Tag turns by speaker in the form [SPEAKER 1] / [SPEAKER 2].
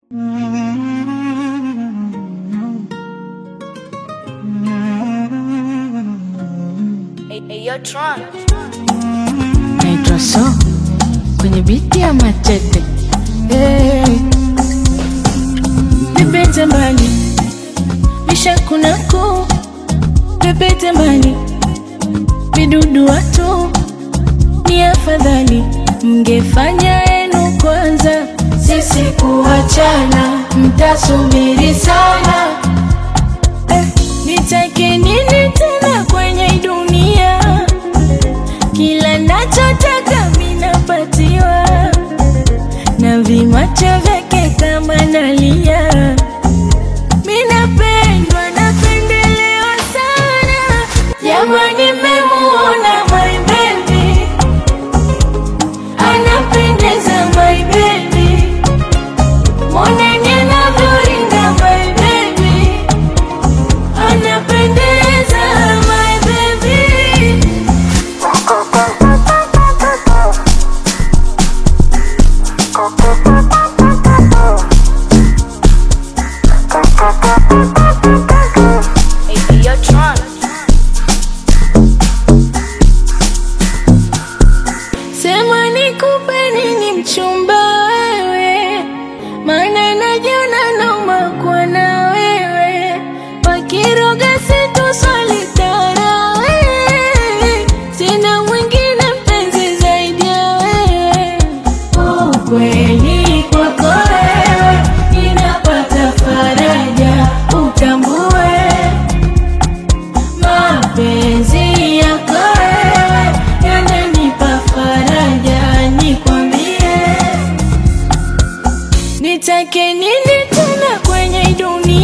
[SPEAKER 1] Tron.
[SPEAKER 2] naitwa so kwenye biti ya machete hey. Pepete mbali vishakunaku pepete mbali vidudu watu ni afadhali mngefanya yenu kwanza sisi kuachana mtasubiri sana eh, nitake nini tena kwenye hii dunia kila nachotaka minapatiwa na vimacho vyake kama nalia minapendwa napendelewa sana jamani memuona my baby anapendeza my baby moneni anavyoringa my baby anapendeza my baby
[SPEAKER 1] Hey, yo, Tron.
[SPEAKER 2] Sema nikupe nini mchumba wewe, maana najiona nauma kuwa na wewe, wakiroga situswali tara wewe, sina mwingine mpenzi zaidi ya wewe. Ukweli kwako wewe, ninapata faraja, utambue mapenzi yako wewe yananipa faraja, nikwambie nitake nini tena kwenye hii dunia?